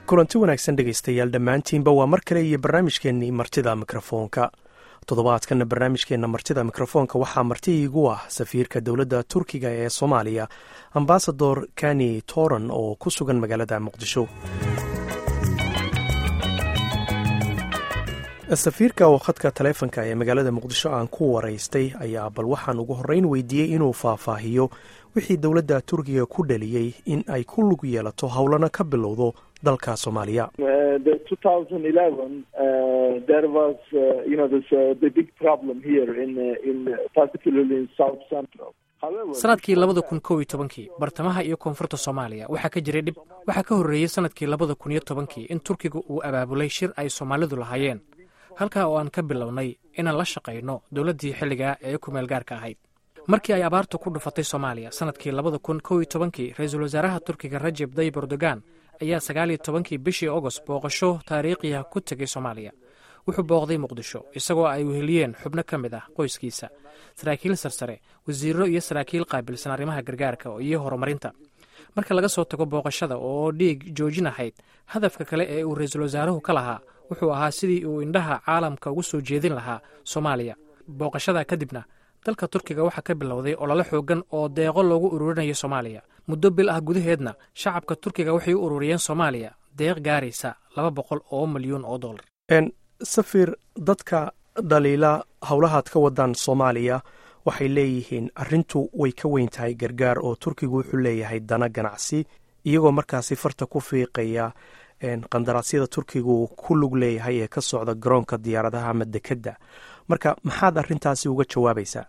kulanti wanaagsan dhegaystayaal dhammaantiinba waa mar kale iyo barnaamijkeennii martida mikrofoonka toddobaadkana barnaamijkeenna martida mikrofoonka waxaa marti iigu ah safiirka dowladda turkiga ee soomaaliya ambasador kani toran oo ku sugan magaalada muqdisho safiirka oo khadka taleefonka ee magaalada muqdisho aan ku waraystay ayaa bal waxaan ugu horreyn weydiiyey inuu faahfaahiyo wixii dowladda turkiga ku dhaliyey in ay ku lug yeelato howlana ka bilowdo dalka soomaaliya sanadkii labada kun kow iyo tobankii bartamaha iyo koonfurta soomaaliya waxaa ka jiray dhib waxaa ka horreeyey sanadkii labada kun iyo tobankii in turkiga uu abaabulay shir ay soomaalidu lahaayeen halkaa oo aan ka bilownay inaan la shaqayno dowladdii xilligaa ee kumeel gaarka ahayd markii ay abaartu ku dhufatay soomaaliya sanadkii labada kun kow iyo tobankii ra-iisul wasaaraha turkiga rajeb dayib erdogan ayaa sagaal iyo tobankii bishii agost booqasho taariikhiah ku tegay soomaaliya wuxuu booqday muqdisho isagoo ay weheliyeen xubno ka mid ah qoyskiisa saraakiil sarsare wasiiro iyo saraakiil qaabilsan arrimaha gargaarka iyo horumarinta marka laga soo tago booqashada oo dhiig joojin ahayd hadafka kale ee uu ra-iisul wasaaruhu ka lahaa wuxuu ahaa sidii uu indhaha caalamka ugu soo jeedin lahaa soomaaliya booqashada kadibna dalka turkiga waxaa ka bilowday olole xoogan oo deeqo loogu ururinayo soomaaliya muddo bil ah gudaheedna shacabka turkiga waxay u ururiyeen soomaaliya deeq gaaraysa laba boqol oo milyuun oo dollar safir dadka dhaliila howlahaad ka wadaan soomaaliya waxay leeyihiin arrintu way ka weyn tahay gargaar oo turkigu wuxuu leeyahay dana ganacsi iyagoo markaasi farta ku fiiqaya qandaraasyada turkigu ku lug leeyahay ee ka socda garoonka diyaaradaha ama dekedda marka maxaad arrintaasi uga jawaabaysaa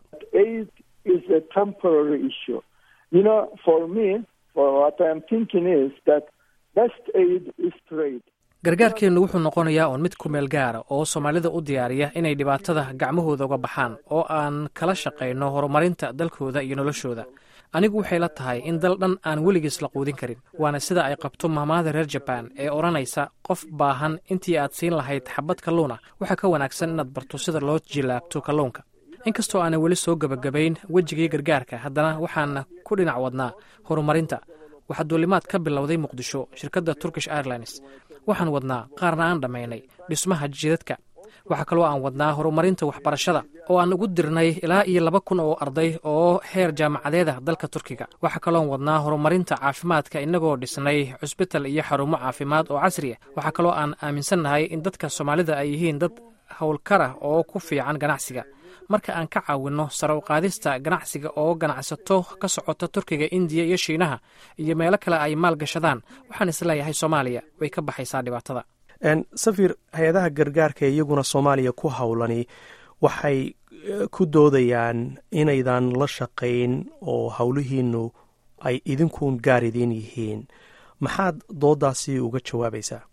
gargaarkeennu wuxuu noqonayaa uun mid kumeel gaara oo soomaalida u diyaariya inay dhibaatada gacmahooda uga baxaan oo aan kala shaqayno horumarinta dalkooda iyo noloshooda anigu waxay la tahay in dal dhan aan weligiis la quudin karin waana sida ay qabto mahmaada reer jabaan ee odhanaysa qof baahan intii aad siin lahayd xabad kalluuna waxaa ka wanaagsan inaad barto sida loo jilaabto kalluunka inkastoo aanan weli soo gebagabayn wejigii gargaarka haddana waxaan ku dhinac wadnaa horumarinta waxaa duulimaad ka bilowday muqdisho shirkadda turkish airlines waxaan wadnaa qaarna aan dhammaynay dhismaha jidadka waxaa kaloo aan wadnaa horumarinta waxbarashada oo aan ugu dirnay ilaa iyo laba kun oo arday oo heer jaamacadeeda dalka turkiga waxaa kaloon wadnaa horumarinta caafimaadka inagoo dhisnay cusbital iyo xarumo caafimaad oo casri ah waxaa kaloo aan aaminsannahay in dadka soomaalida ay yihiin dad howlkarah oo ku fiican ganacsiga marka aan ka caawinno sare u qaadista ganacsiga oo ganacsato ka socota turkiga indiya iyo shiinaha iyo meelo kale ay maal gashadaan waxaan isleeyahay soomaaliya way ka baxaysaa dhibaatada safir hay-adaha gargaarka ee iyaguna soomaaliya ku howlani waxay ku doodayaan inaydan la shaqayn oo howlihiinu ay idinkuun gaar idiin yihiin maxaad doodaasi uga jawaabaysaa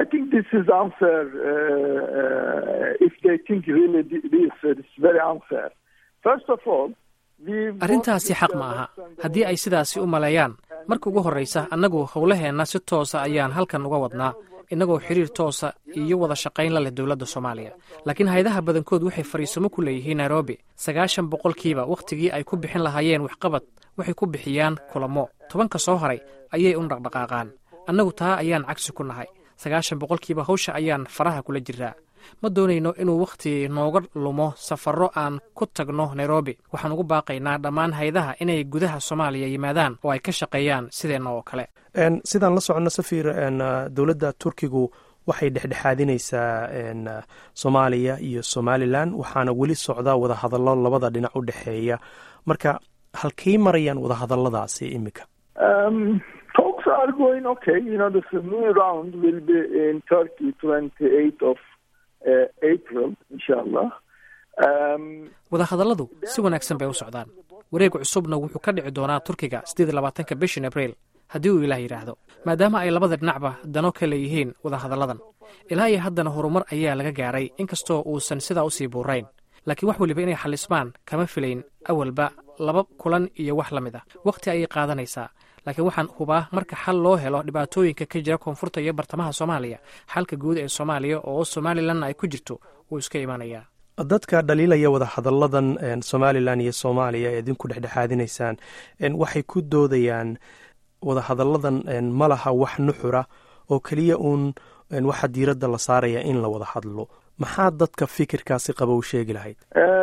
arrintaasi xaq ma aha haddii ay sidaasi u maleeyaan marka ugu horraysa annagu howlaheenna si toosa ayaan halkan uga wadnaa innagoo xiriir toosa iyo wada shaqayn la leh dowladda soomaaliya laakiin hay-adaha badankood waxay fariisamo ku leeyihiin nairobi sagaashan boqolkiiba wakhtigii ay ku bixin lahaayeen waxqabad waxay ku bixiyaan kulamo tobanka soo haray ayay u dhaqdhaqaaqaan annagu taa ayaan cagsi ku nahay sagaashan boqolkiiba hawsha ayaan faraha kula jiraa ma doonayno inuu wakhti nooga lumo safarro aan ku tagno nairobi waxaan ugu baaqaynaa dhammaan haydaha inay gudaha soomaaliya yimaadaan oo ay ka shaqeeyaan sideenna oo kale sidaan la soconno safir dowladda turkigu waxay dhexdhexaadinaysaa soomaaliya iyo somalilan waxaana weli socda wadahadallo labada dhinac u dhexeeya marka halkay marayaan wadahadalladaasi iminka wadahadalladu si wanaagsan bay u socdaan wareeg cusubna wuxuu ka dhici doonaa turkiga siddeed iyo labaatanka bishan abriil haddii uu ilaah yidhaahdo maadaama ay labada dhinacba dano ka leeyihiin wadahadalladan ilaa iyo haddana horumar ayaa laga gaaray inkastoo uusan sidaa usii buurayn laakiin wax weliba inay xalismaan kama filayn awalba laba kulan iyo wax la mid ah wakhti ayay qaadanaysaa laakiin waxaan hubaa marka xal loo helo dhibaatooyinka ka jira koonfurta iyo bartamaha soomaaliya xalka guud ee soomaaliya oo somalilanna ay ku jirto wuu iska imanayaa dadka dhaliilaya wadahadalladan somalilan iyo soomaaliya ee idinku dhexdhexaadinaysaan waxay ku doodayaan wadahadalladan ma laha wax nuxura oo keliya uun waxaa diiradda la saaraya in la wada hadlo maxaa dadka fikirkaasi qaba u sheegi lahayd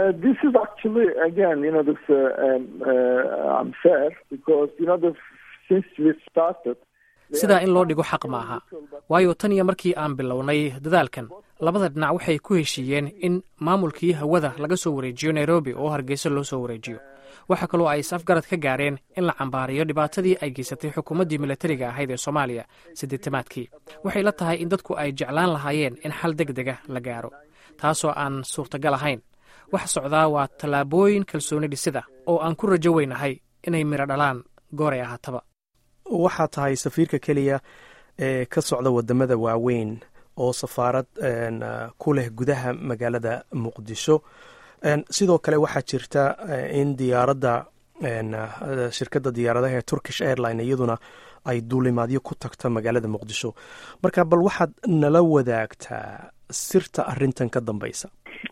sidaa in loo dhigo xaq ma aha waayo tan iyo markii aan bilownay dadaalkan labada dhinac waxay ku heshiiyeen in maamulkii hawada laga soo wareejiyo nairobi oo hargeysa loo soo wareejiyo waxaa kaloo ay is-afgarad ka gaareen in la cambaariyo dhibaatadii ay geysatay xukuumaddii milatariga ahayd ee soomaaliya siddeetamaadkii waxay la tahay in dadku ay jeclaan lahaayeen in xal deg dega la gaaro taasoo aan suurtagal ahayn waxa socdaa waa tallaabooyin kalsooni dhisida oo aan ku rajo weynahay inay midho dhalaan gooray ahaataba waxaa tahay safiirka keliya ee ka socda wadamada waaweyn oo safaarad ku leh gudaha magaalada muqdisho sidoo kale waxaa jirta in diyaaradda shirkadda diyaaradaha ee turkish airline iyaduna ay duulimaadyo ku tagto magaalada muqdisho marka bal waxaad nala wadaagtaa sirta arintan ka dambeysa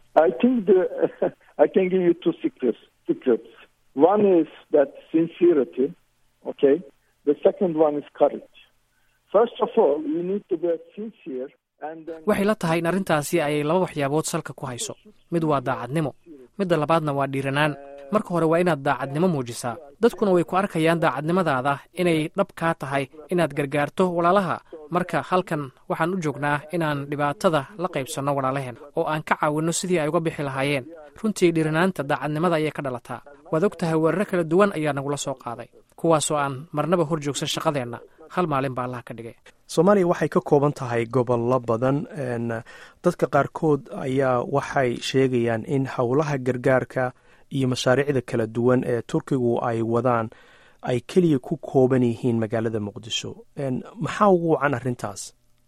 waxay la tahay in arrintaasi ay laba waxyaabood salka ku hayso mid waa daacadnimo midda labaadna waa dhiiranaan marka hore waa inaad daacadnimo muujisaa dadkuna way ku arkayaan daacadnimadaada inay dhab kaa tahay inaad gargaarto walaalaha marka halkan waxaan u joognaa inaan dhibaatada la qaybsanno walaalaheen oo aan ka caawinno sidii ay uga bixi lahaayeen runtii dhiiranaanta daacadnimada ayay ka dhalataa waad og tahay weeraro kala duwan ayaa nagula soo qaaday kuwaasoo aan marnaba hor joogsan shaqadeenna hal maalin baa allaha ka dhigay soomaaliya waxay ka kooban tahay gobollo badan dadka qaarkood ayaa waxay sheegayaan in howlaha gargaarka iyo mashaariicda kala duwan ee turkigu ay wadaan ay keliya ku kooban yihiin magaalada muqdisho maxaa ugu wacan arrintaas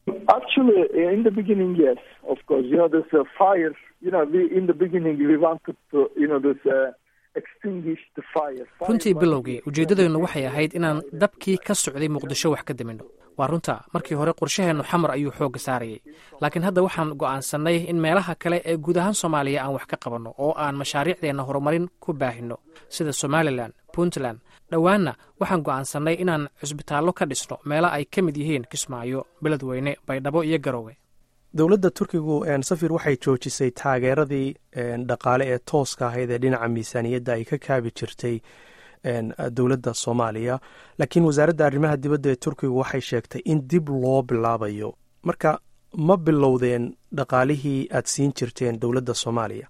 runtii bilowgii ujeeddadeennu waxay ahayd inaan dabkii ka socday muqdisho wax ka daminno waa runta markii hore qorshaheennu xamar ayuu xoogga saarayay laakiin hadda waxaan go'aansannay in meelaha kale ee guud ahaan soomaaliya aan wax ka qabanno oo aan mashaariicdeenna horumarin ku baahinno sida somalilan puntland dhowaanna waxaan go'aansannay inaan cusbitaallo ka dhisno meelo ay ka mid yihiin kismaayo beledweyne baydhabo iyo garoowe dowladda turkigu safir waxay joojisay taageeradii dhaqaale ee tooska ahayd ee dhinaca miisaaniyadda ay ka kaabi jirtay dowladda soomaaliya laakiin wasaaradda arrimaha dibadda ee turkigu waxay sheegtay in dib loo bilaabayo marka ma bilowdeen dhaqaalihii aad siin jirteen dowladda soomaaliya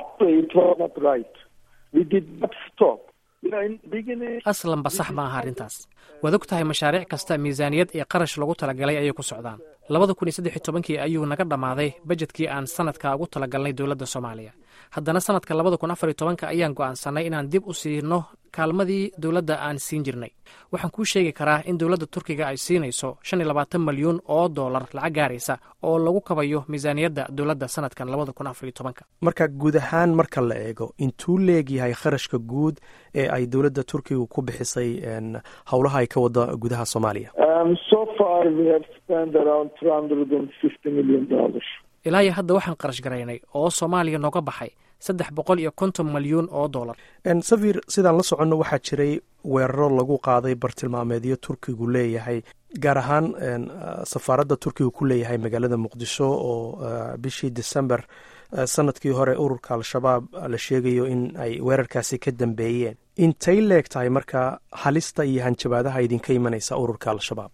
aslanba sax ma aha arrintaas waad og tahay mashaariic kasta miisaaniyad iyo qarash lagu talagalay ayay ku socdaan labada kun iyo saddex iyo tobankii ayuu naga dhammaaday bajedkii aan sanadka ugu talagalnay dowladda soomaaliya haddana sanadka labada kun afar iyo tobanka ayaan go'aansannay inaan dib u siino kaalmadii dowladda aan siin jirnay waxaan kuu sheegi karaa in dowladda turkiga ay siinayso shan iyo labaatan malyuun oo dollar lacag gaaraysa oo lagu kabayo miisaaniyadda dowladda sanadkan labada kun afar iyo tobanka marka guud ahaan marka la eego intuu leegyahay kharashka guud ee ay dowladda turkiga ku bixisay howlaha ay ka wada gudaha soomaaliya ilaa iyo hadda waxaan qarash garaynay oo soomaaliya nooga baxay saddex boqol iyo konton malyuun oo dollar safir sidaan la soconno waxaa jiray weeraro lagu qaaday bartilmaameedyo turkigu leeyahay gaar ahaan safaaradda turkiga ku leeyahay magaalada muqdisho oo bishii december sanadkii hore ururka al-shabaab la sheegayo in ay weerarkaasi ka dambeeyeen intay leeg tahay marka halista iyo hanjabaadaha idinka imanaysa ururka al-shabaab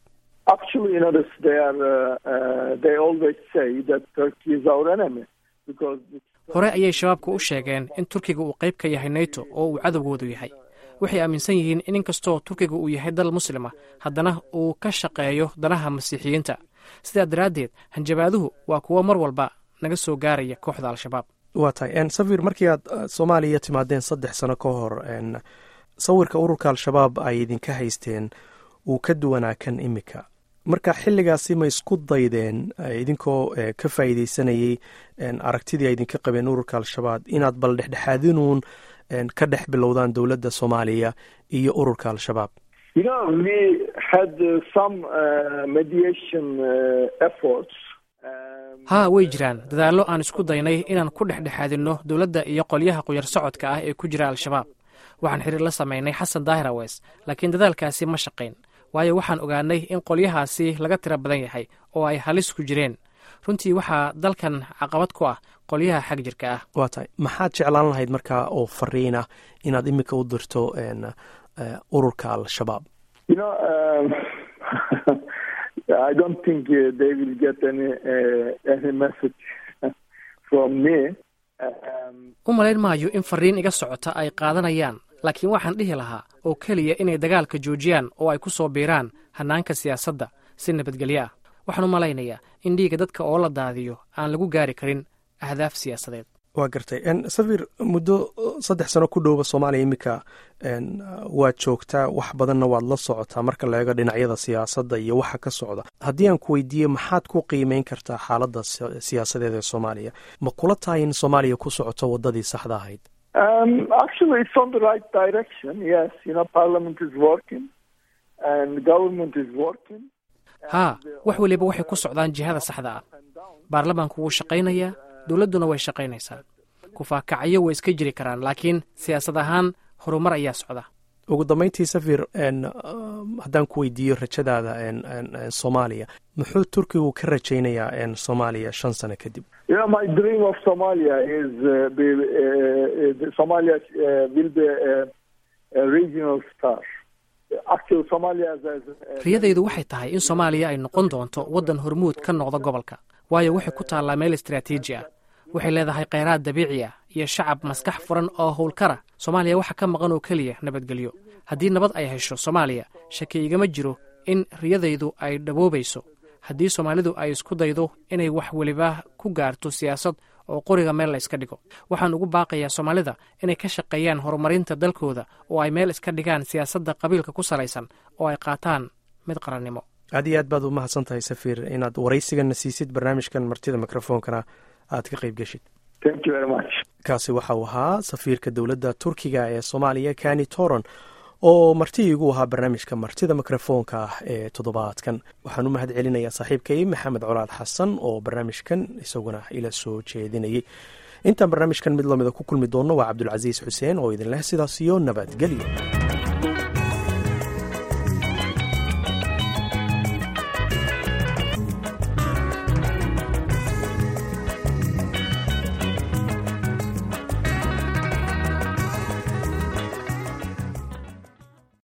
hore ayay shabaabku u sheegeen in turkiga uu qayb ka yahay neto oo uu cadowgoodu yahay waxay aaminsan yihiin in inkastoo turkiga uu yahay dal muslima haddana uu ka shaqeeyo danaha masiixiyiinta sidaa daraaddeed hanjabaaduhu waa kuwo mar walba naga soo gaaraya kooxda al-shabaab waa tahay safir markii aad soomaaliya timaadeen saddex sano ka hor sawirka ururka al-shabaab ay idinka haysteen uu ka duwanaa kan imika marka xilligaasi ma isku daydeen idinkoo ka faa'iideysanayay aragtidii ay idinka qabeen ururka al-shabaab inaad bal dhexdhexaadinuun ka dhex bilowdaan dowladda soomaaliya iyo ururka al-shabaab haa way jiraan dadaallo aan isku daynay inaan ku dhexdhexaadinno dowladda iyo qolyaha quyar socodka ah ee ku jira al-shabaab waxaan xiriir la samaynay xasan daahir aweys laakiin dadaalkaasi ma shaqayn waayo waxaan ogaanay in qolyahaasi laga tiro badan yahay oo ay halis ku jireen runtii waxaa dalkan caqabad ku ah qolyaha xag jirka ah waa tahay maxaad jeclaan lahayd markaa oo fariin ah inaad iminka u dirto ururka al-shabaab u malayn maayo in fariin iga socota ay qaadanayaan laakiin waxaan dhihi lahaa oo keliya inay dagaalka joojiyaan oo ay ku soo biiraan hannaanka siyaasadda si nabadgelyo ah waxaan u malaynayaa in dhiiga dadka oo la daadiyo aan lagu gaari karin ahdaaf siyaasadeed waa gartay safir muddo saddex sano ku dhowba soomaaliya iminka waad joogtaa wax badanna waad la socotaa marka la eego dhinacyada siyaasadda iyo waxa ka socda haddii aan ku weydiiye maxaad ku qiimeyn kartaa xaaladda siyaasadeed ee soomaaliya ma kula tahay in soomaaliya ku socoto waddadii saxda ahayd haa wax weliba waxay ku socdaan jihada saxda ah baarlamaanku wuu shaqaynayaa dowladduna way shaqaynaysaa kufaakacyo way iska jiri karaan laakiin siyaasad ahaan horumar ayaa socda ugu dambeyntii safir haddaan ku weydiiyo rajadaada soomaaliya muxuu turkigu ka rajaynayaa soomaaliya shan sano kadib riyadaydu waxay tahay in soomaaliya ay noqon doonto waddan hormuud ka noqda gobolka waayo waxay ku taallaa meel istraatiiji ah waxay leedahay kheyraad dabiici ah iyo shacab maskax furan oo howlkara soomaaliya waxa ka maqan oo keliya nabadgelyo haddii nabad ay hesho soomaaliya shaki igama jiro in riyadaydu ay dhaboobayso haddii soomaalidu ay isku daydo inay wax weliba ku gaarto siyaasad oo qoriga meel la iska dhigo waxaan ugu baaqayaa soomaalida inay ka shaqeeyaan horumarinta dalkooda oo ay meel iska dhigaan siyaasadda qabiilka ku salaysan oo ay qaataan mid qarannimo aad iyo aad baad u mahadsan tahay safiir inaad waraysigana siisid barnaamijkan martida mikrofoonkana aad ka qayb geshid kaasi waxa uu ahaa safiirka dowladda turkiga ee soomaaliya kani toron oo marti igu ahaa barnaamijka martida mikrofoonka ah ee toddobaadkan waxaan u mahad celinayaa saaxiibkay maxamed colaad xasan oo barnaamijkan isaguna ila soo jeedinayay intaan barnaamijkan mid lamida ku kulmi doonno waa cabdulcasiis xuseen oo idin leh sidaas iyo nabadgelyo